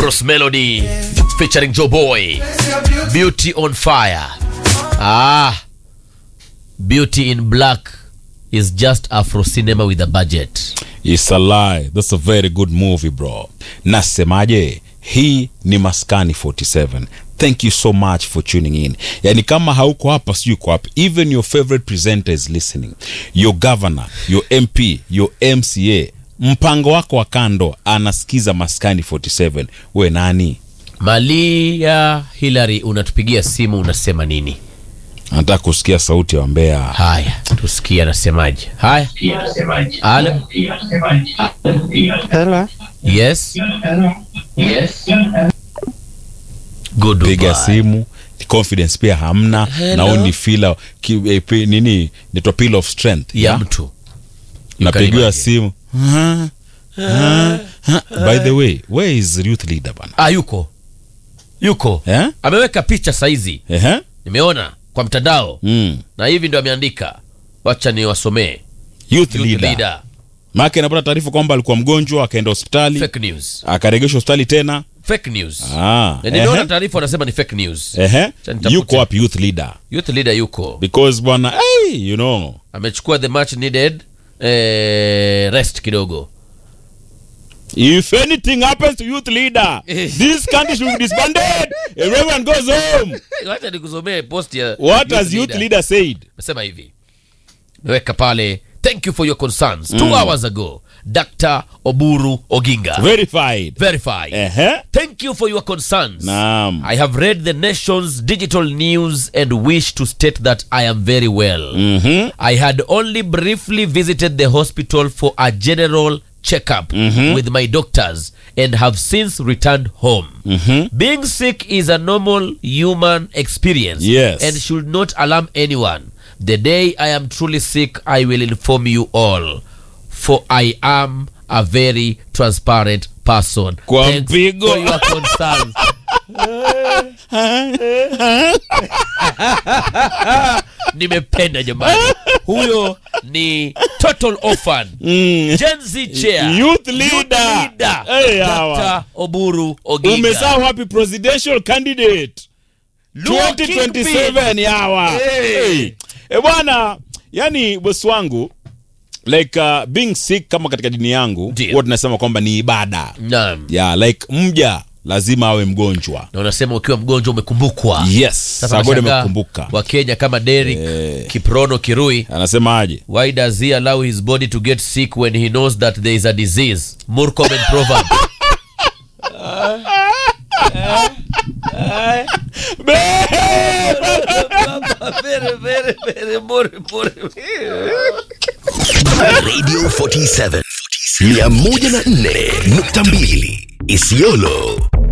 Bruce Melody featuring Joe Boy. Beauty on fire. Ah. Beauty in black is just Afro cinema with a budget. It's a lie. That's a very good movie bro. Nasemaje? Hii ni Maskani 47. Thank you so much for tuning in. Yani kama hauko hapa sijui uko hapa. Even your favorite presenter is listening. Your governor, your MP, your MCA, mpango wako wa kando anasikiza Maskani 47. We nani? Malia Hillary, unatupigia simu unasema nini? Anataka kusikia sauti ya wambea. Haya, tusikie anasemaje. Haya. Halo. Hello. Yes. Good Piga bye. simu confidence pia hamna Hello. na uni feel ki, eh, pi- nini nitwa pill of strength ya yeah? mtu. You can napigiwa imagine. simu Ha, ha, ha. by the way where is youth leader bana Ah, yuko yuko eh? ameweka picha saizi, Ehe? nimeona kwa mtandao Mm. na hivi ndio ameandika, wacha niwasomee. youth, Youth leader, leader. maake napata taarifa kwamba alikuwa mgonjwa akaenda hospitali Fake news. akaregeshwa hospitali tena Fake news. ah. Na nimeona ehe. taarifa wanasema ni fake news. Ehe. Acha nitafute. yuko wapi youth leader Youth leader yuko because bwana hey, you know amechukua the much needed eh, rest kidogo. if anything happens to youth leader this country should be disbanded and everyone goes home Wacha nikusomee post ya what has youth leader said Nasema hivi, meweka pale, thank you for your concerns two hours ago, Dr. Oburu Oginga verified verified. Ehe. Thank you for your concerns. Naam. I have read the nation's digital news and wish to state that I am very well. Mhm. I had only briefly visited the hospital for a general checkup with my doctors and have since returned home. Being sick is a normal human experience Yes. and should not alarm anyone. The day I am truly sick, I will inform you all, for I am a very transparent person. Kwa Thanks mpigo. for your concerns. nimependa jamani huyo ni total orphan Gen Z chair Youth leader. leader. Hey, hawa. Dr. Oburu Oginga umesahau happy presidential candidate Luo 2027 yawa Hey. hey. e bwana yani bosi wangu like uh, being sick kama katika dini yangu Ndio. huwa tunasema kwamba ni ibada Naam. yeah, like mja lazima awe mgonjwa na unasema ukiwa mgonjwa umekumbukwa yes Sasa sagode nashangaa amekumbuka wakenya kama Derek Kiprono Kirui anasemaje why does he allow his body to get sick when he knows that there is a disease Murkomen proverb very, very, very, more, more. Radio 47 104.2 Isiolo